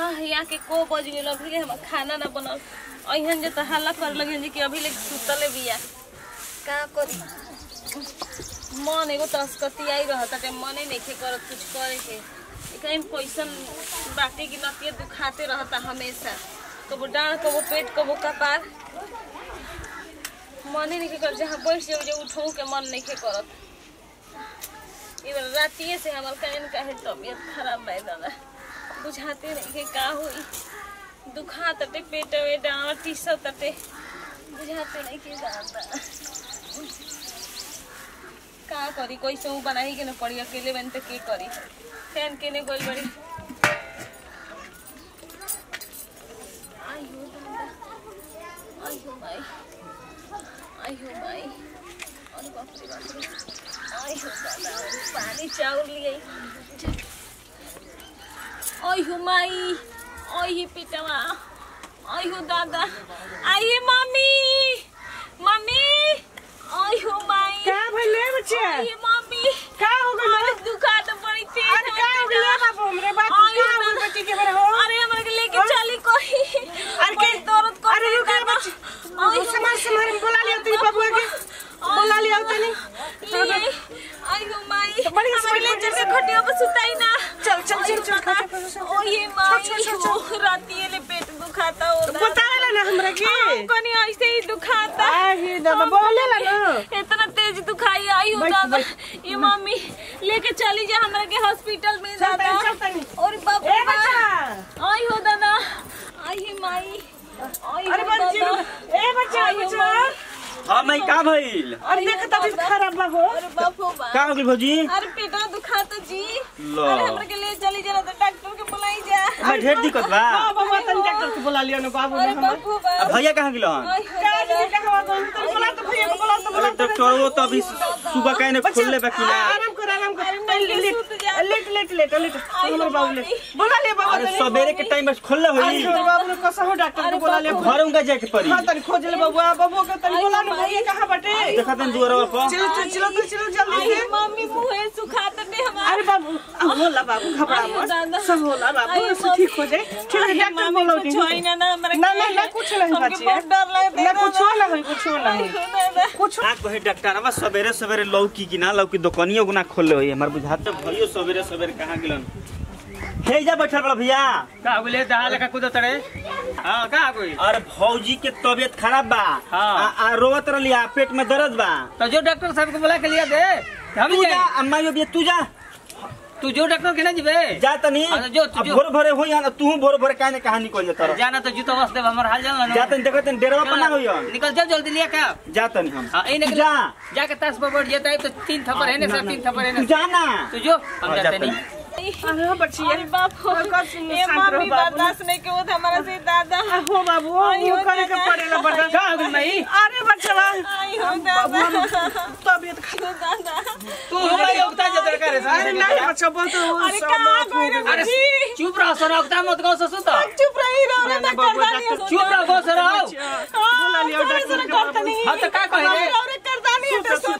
यहाँ के को बज गेल अभी ले हम खाना ना बनल अहिन जे त हल्ला कर लगे जे कि अभी ले सुतले बिया का करी मन एगो तस्कती आई रहता के मने नइखे करत कुछ करे के एकरा में कैसन बाटे की नतिया दुखाते रहता हमेशा कबो डाँड कबो पेट कबो कपार मने नइखे कर जहाँ बैठ जाऊ जे उठऊ के मन नइखे करत ई बेर रातिए से हमर कहन काहे तबियत खराब बा दादा बुझाते नहीं के का होई दुखा तटे पेट में डाँड टीस तटे बुझाते नहीं के दादा का करी कैसे हूँ बनाई के न पड़ी अकेले बन के करी फैन के ने गोल बड़ी आई हो दादा आई हो माई आई हो माई अरे बाप रे बाप रे आई हो दादा पानी चाउर लिए आई हो माई आई ही पिटवा आई हो दादा आइए मम्मी मम्मी आई हो माई का भइले बच्चे आइए मम्मी का हो गइल अरे दुखा तो बड़ी तेज अरे का हो गइल बाबू हमरे बात आई का हो हो गइल दादा। बच्चे के बड़े हो अरे हमरा के लेके चली कोई अरे के बड़ी दर्द कर अरे रुक बच्चे आई समाज समाज में बोला लिया तू बाबू के बोला लिया तनी ले आई हो माई तो बड़ी हमारे स्पीड ले में चल के जैसे- खटिया पर सुताई ना चल चल चल चल खा, खा, खा, खा। ओ ये माई हो राती ले पेट दुखाता हो बता ना हमरा के कनी ऐसे ही दुखाता आई दादा बोले ला ना इतना तेज दुखाई आई हो बैठ, दादा बैठ। ये मम्मी लेके चली जा हमरा के हॉस्पिटल में चल दादा तनी चल तनी और बाप ए रे बाप। बच्चा आई हो दादा आई हे माई आई अरे हो बच्चे दादा ए बच्चा आई हो बच्चा माई। हाँ मैं का भइल अरे देख तबीयत खराब बा हो अरे बाप हो बाप का हो गइल भौजी अरे पेटा दुखाता जी लो। अरे हमरा के ले चली जरा तो डॉक्टर के बुलाई जा मैं ढेर दिक्कत बा हां बाबा तनी डॉक्टर के बुला लिया ना बाबू ने अरे हमर बाप हो अब बाप भैया कहाँ गेल हन आई हो का दादा जी का हवा गइल तनी बुला तो भैया को बुला तो बुला अरे डॉक्टर वो तो अभी सुबह कहीं ने खोलले बा कि ना आराम कर आराम कर नहीं, लेट लेट सुत जा। लेट लेट लेट लेट आई हमर हो बाबू ले मम्मी। बुला ले बाबू अरे तनी सवेरे के टाइम बस खोलले आई होई हमर बाबू ने कसो हो डॉक्टर अरे के बुला ले बाबू। घर उनका जाके पड़ी हां तनी खोज ले बाबू बाबू के तनी आई बुला हो ना माई। भैया कहां बटे देखा तन दुआरा पर चलो चलो चलो तो चलो जल्दी आई से मम्मी मुंह सुखाते ने हमारा अरे बाबू अब होला बाबू घबरा आई हो मत दादा। सब होला बाबू आई सब ठीक हो जाए ठीक है डॉक्टर बोलो कुछ होई ना ना हमरा ना ना ना कुछ नहीं हमके बची बहुत डर लगता ना कुछ ना होई कुछ ना आई होई हो दादा कुछ आ कहे डॉक्टर अब सवेरे सवेरे लौकी कि ना लौकी दुकानियो गुना खोलले होई हमर बुझात तो भइयो सवेरे सवेरे कहाँ गेलन हे जा बैठल बड़ा भैया का बोले दहा लगा कूद तड़े हाँ का कोई अरे भौजी के तबीयत खराब बा हाँ। आ, आ रोवत रहलिया पेट में दर्द बा तो जो डॉक्टर साहब को बुला के लिया दे हम तू जा जाए अम्मा जो भी तू जा तू जो डॉक्टर के ना जीवे जा तनी हाँ, जो, तू अब जो। भोर भोरे होई ना तू भोर भोरे काहे ने कहानी निकल जाता रह जाना तो जूता वास्ते हमार हाल जान जा तनी देखो तनी डेरवा पर ना होई निकल चल जल्दी लिया का जा तनी हम हाँ, इन्हें तू जा जाके ताश पर बैठ जाता है तो तीन थप्पड़ है ना ना, सर ना, तीन थप्पड़ है तू ना जा ना तो जो हम हाँ, जाते जाते नहीं अरे बच्ची अरे बाप हो और कब सुन- ये शांत रहो मम्मी बाबू। बर्दाश्त नहीं के वो तो हमारा से दादा हो बाबू आई हो वो करे के दादा। पड़ेला बर्दाश्त का हो गई मई अरे बच्चा आई हो दादा तबीयत खराब दादा तू हमारे उगता जाता कर अरे नहीं बच्चा बहुत अरे कहाँ गए रे अरे बच्ची? चुप रहो सर उगता मत गो ससु तो चुप रही रहो रे ना, ना, डॉक्टर बाबू, दानी डॉक्टर, चुप रहो गो सर आओ बोला लिया डॉक्टर के बाबू हाँ तो का कहे रे और करता नहीं है तो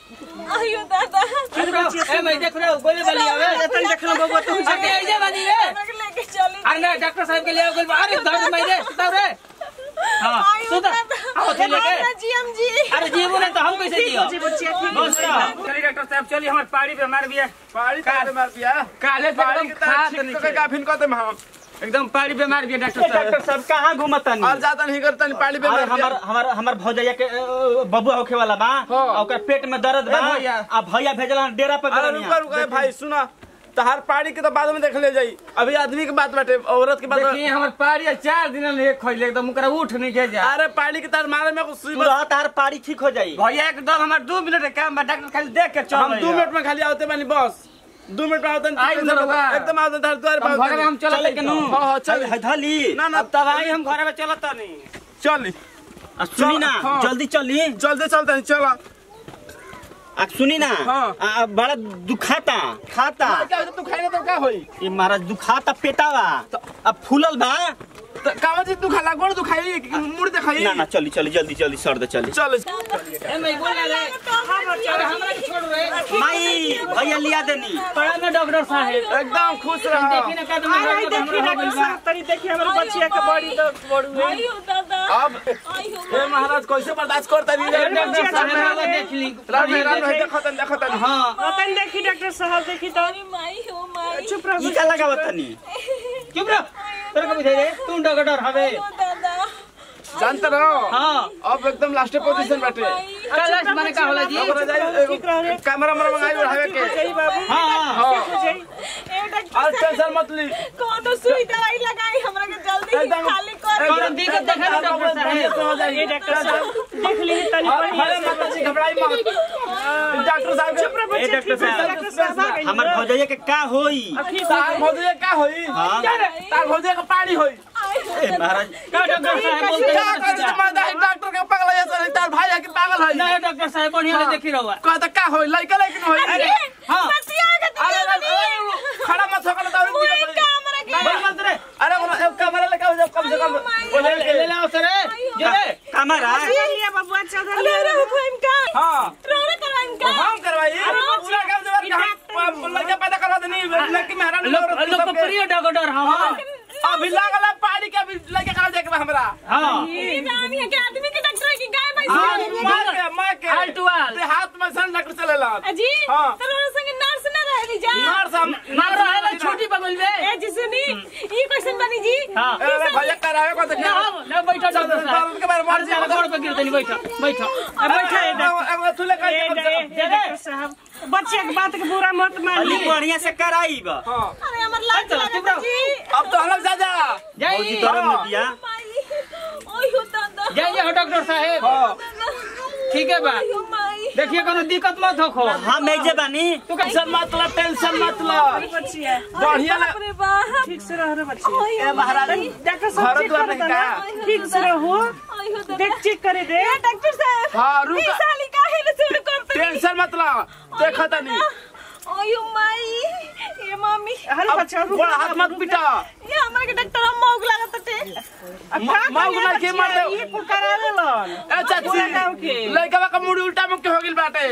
आई हो दादा अरे बाप, ए मैं देख रहा हूँ गोली वाली आवे तनी देखना बाबू तू आगे ऐसे बनी रे हमरा के लेके चली अरे ना डॉक्टर साहब के लिए आओ गोली अरे दर्द मैं रे सुताओ रे हाँ आई हो सुता दादा आओ थे लेके जीएम जी अरे जीवो नहीं तो हम कैसे जियो जी बच्चिया ठीक बस रहो। चलिए डॉक्टर साहब चलिए हमारे पाड़ी पे मार दिया पाड़ी काल- काले मार दिया काले पे पाड़ी एकदम के तरह खात ठीक नहीं तो का फिन कहते हम एकदम पाड़ी पे मार दिया डॉक्टर डॉक्टर साहब साहब कहाँ घूमतनी और ज्यादा नहीं करता नहीं पाड़ी पे अरे मार दिया हमार हमार हमार भौजैया के अ, बबुआ होखे वाला बा हाँ। आ ओकर पेट में दर्द बा ए भैया। आ भैया भेजला डेरा पे अरे गरनिया। रुका रुका भाई सुना तहार पाड़ी के तो बाद में देख ले जाई अभी आदमी के बात बाटे औरत के बात देखिए हमारे पाड़ी है, चार दिन ले खोले एकदम मुकरा उठ नहीं के जा अरे पाड़ी के तार मारे में कुछ सुई तू बस- रह तार पाड़ी ठीक हो जाई भैया एकदम हमारे दो मिनट के काम बा डॉक्टर खाली देख के चल हम दो मिनट में खाली आवते बानी बस दो मिनट में आवते आई ना रउआ। एकदम आवते तार द्वार पे हम घर में हम आवते चल चले के नु हाँ, हाँ, चल। है धली ना ना अब तब आई हम घर में चलत नहीं चल आ सुनी ना हाँ। जल्दी चली जल्दी चलते हैं चलो आ सुनी ना हाँ। आ, आ, बड़ा दुखाता खाता क्या होता तू खाएगा तो क्या होई ये महाराज दुखाता पेटावा अब फूलल बा तो कावा चीज तू खाला गोड़ तू खाई मुड़ दे खाई ना ना चली चली जल्दी जल्दी सर दे चली चल ए मैं बोल रहा है अरे हमरा के छोड़ रे माई भैया लिया देनी पड़ा में डॉक्टर साहब एकदम खुश रहो देखी ना का तुम आई आई हमरा देखी हो डॉक्टर गइल बा साहब तनी देखी हमर बच्चिया के बड़ी तो बड़ू है आयो दादा अब आयो हे महाराज कैसे बर्दाश्त करता नहीं ए, रे डॉक्टर साहब वाला देख ली राम राम देखो तन देखो तन हाँ तनी देखी डॉक्टर साहब देखी तो अरे माई हो माई चुप रहो ई का लगावत तनी चुप रह तेरे को बुझाई रे तू डॉक्टर हवे आयो दादा जानते रहो हाँ अब एकदम लास्ट पोजीशन बैठे कैलाश माने का होला जी ओकरा जाई ठीक रहो रे कैमरा मरा मंगाई उठावे के सही बाबू हाँ हां बुझाई ए डॉक्टर आज टेंशन मत ली कोनो सुई दवाई लगाई हमरा के जल्दी ही एकदम- खाली कर कौनो दिक्कत देखा ना डॉक्टर साहब हो जाएगी ये डॉक्टर साहब देख ली तनी अरे बढ़िया माता जी घबराई मत डॉक्टर साहब चुप रहो ए बच्चे डॉक्टर ठीक है, साहब डॉक्टर साहब आ गइल हमर भौजैया के का होई तार भौजे का होई हाँ। क्या रे तार भौजे का पानी होई ए महाराज का डॉक्टर साहब बोलते क्या हैं करे तो माता है डॉक्टर के पागल है सर तार भाई है कि पागल है नहीं डॉक्टर साहब बढ़िया ले देखी रहुआ कहता का होई लइका लेकिन होई अरे हाँ बतिया के अरे अरे, अरे, खड़ा मत हो तो वही कैमरा के बस मत रे अरे वो एक कैमरा लेके आओ कम से कम वो ले लेके ले ले सर जे रे कमरा लिया लिया बबुआ चौधरी अरे रे हुकम का हां रोने करवाइन का हम करवाई पूरा काम जब लड़का पैदा करवा देनी लड़की में हरान लोग लोग को प्रिय डॉक्टर हाँ अभी लागल है पानी के अभी लेके करा जाके हमरा हाँ ये नाम है के आदमी के डॉक्टर है कि गाय भाई हाँ, मार के मार के आल टू आल। ते हाथ में सन डॉक्टर चलेला अजी हाँ। तो रोने संग नर्स ना रहे जा नर्स हम मार रहा है छोटी बगल में ए जी सुनी ये क्वेश्चन बनी जी हाँ अरे भैया करावे को ना देखिए हम ना बैठो डॉक्टर साहब के बारे में अरे तेरे गोड़ पे गिर तनी बैठो बैठो बैठा है डॉक्टर एगो तू लेके ए, कम से ए, कम। ए, डॉक्टर साहब बच्चे के बात के बुरा मत अली मानिए बढ़िया से कराई बा हां अरे हमर लाज चलो, चुप लगा रहो। जी अब तो हम लोग जा जा भौजी जाइए दरम में दिया माई ओय हो दादा जाइए हो डॉक्टर साहब हां ठीक है बा ओय हो माई देखिए कोनो दिक्कत मत हो खो हम एजे बानी तू का टेंशन मत लो टेंशन मत लो बच्चिया बढ़िया लग अरे बाप ठीक से रहो रे बच्चिया ओय ए हो महाराज डॉक्टर साहब घर चेक द्वार कर नहीं देना का ठीक से रहो ओय हो दादा देख चेक करे दे ए डॉक्टर साहब हाँ, रुक। ई साली काहे ने शुरू करते टेंशन मत लो देखा तनी ओय हो माई ये मम्मी अरे बच्चा रुक बड़ा हाथ मत पिटा ये हमरा के डॉक्टर हम मौग लागत टे मांग ना के मार दे ये कुल करा लेलन ए चाची गाँव के। लड़का का मुड़ी उल्टा मुख के हो गेल बाटे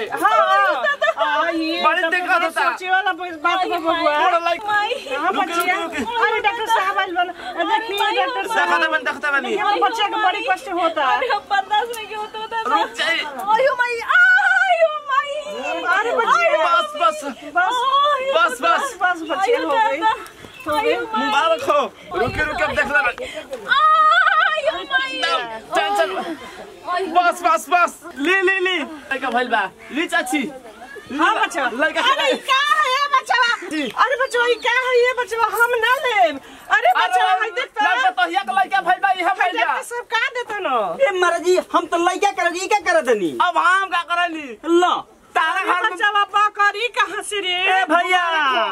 हाँ ये बड़ी तो दिक्कत बड़ा होता। सोचे वाला बात में बबुआ बड़ा लाइक माई हाँ बच्चिया अरे डॉक्टर साहब आइल बन देखिए डॉक्टर देखा साहब दे बन देखता बनी हमारे बच्चे के बड़ी कष्ट होता है अरे हम बर्दाश्त नहीं होता दादा रुक जाए ओय हो माई आय हो माई अरे बच्चिया बस बस बस बस बस बस बच्चिया हो गई मुबारक हो रुके रुके अब देख ले टेंशन बस बस बस ले ले ले लड़का भइल बा ली चाची हाँ बच्चा लड़का अरे का है बच्चा अरे बच्चा ये का है ये बच्चा हम ना ले अरे बच्चा हाय देख तो लड़का तो हिया के लड़का भइल बा इहा भइल बा डॉक्टर साहब का देते न ए महाराज जी हम तो लइका करब ई का करत तनी अब हम का करली लो तारा घर में बच्चा बाबा करी कहां से रे ए भैया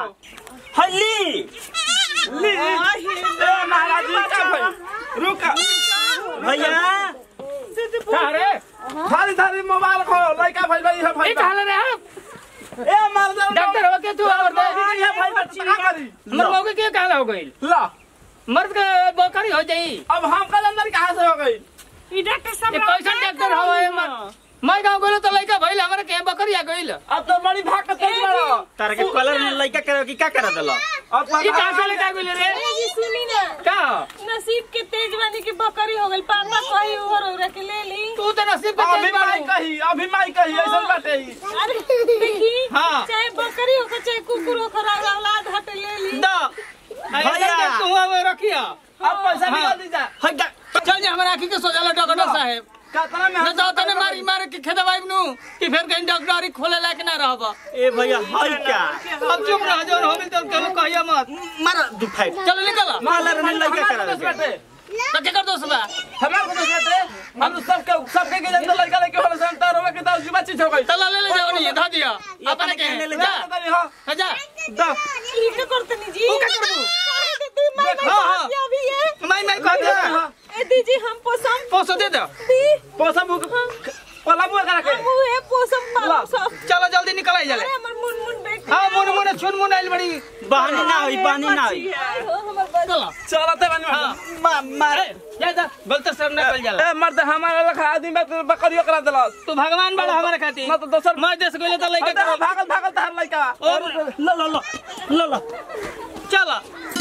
हल्ली ली ए महाराज जी का भइल रुक भैया अरे थारी थारी मुबारक हो लड़का भइल बा इहा ई भइल बा कहले रे ए मार दे डॉक्टर हो के तू और दे इहा भइल बा का करी हमर मौके के कहला हो गइल ला मर्द के बकरी हो जाई अब हम कल अंदर कहां से हो गई ई डॉक्टर साहब ये कैसन डॉक्टर हो ए मर मैं गांव गइल तो लइका भइल हमरा के बकरी आ गइल अब तो बड़ी भाग के तेज बड़ा तार के कलर में लइका करब की का करत लो अब ई कहां से लेके आ गइल रे सुनी ना का नसीब के तेज वाली की बकरी हो गई पापा कही ओहर ओहर के ले ली तू तो नसीब पे अभी चल माई बाड़ू कही अभी माई कही ऐसा बाटे ही अरे देखी हाँ। चाहे बकरी हो के चाहे कुकुर हो के औलाद हट ले ली दा भैया तू अब रखिया अब पैसा हाँ। निकाल दीजा हट जा चल जा हमरा आखी के सोजाला डॉक्टर साहब कतना में न तो तने मारी मार के खेदवाई नु कि फिर कहीं डॉक्टरी खोले लायक ना रहब ए भैया हई क्या अब चुप रह जो हो गइल तो चलो कहिया मत मार दुखाई चलो निकल कलर में लइका हमारे दोस्त करब बाटे तो के कर दोस्त बा हमारे दोस्त बाटे हम तो सबके सबके के जनता लड़का लेके होला संता रोवे के तो जीवा चीज हो गई चला ले ले जाओ नहीं धा दिया अपने के ले ले जा जा हां जा दा ई के करते नी जी ऊ का करबू? काहे देती मैं देख, मैं हाँ, हाँ। कहती अभी है मैं मैं कह दे ए दीजी हम पोसम पोसो दे दो दी पैसा मुक पला मुए करा के हम है पोसम पालम सब चलो जल्दी निकल आई अरे जले हमर मुन मुन बेटी हां मुन मुन छुन मुन आइल बड़ी बहानी ना होई पानी ना होई आई हो हमर बच्चा चलो चलते बनी हां मा- मार ए, जा जा गलत सब ना कल जाला ए मर्द हमारा लखा आदमी बात बकरियो करा देलस तू भगवान बड़ा हमारे खातिर ना तो दोसर मैं देश गइले त लइका भागल भागल भागल तार लइका और ल ल ल ल ल चल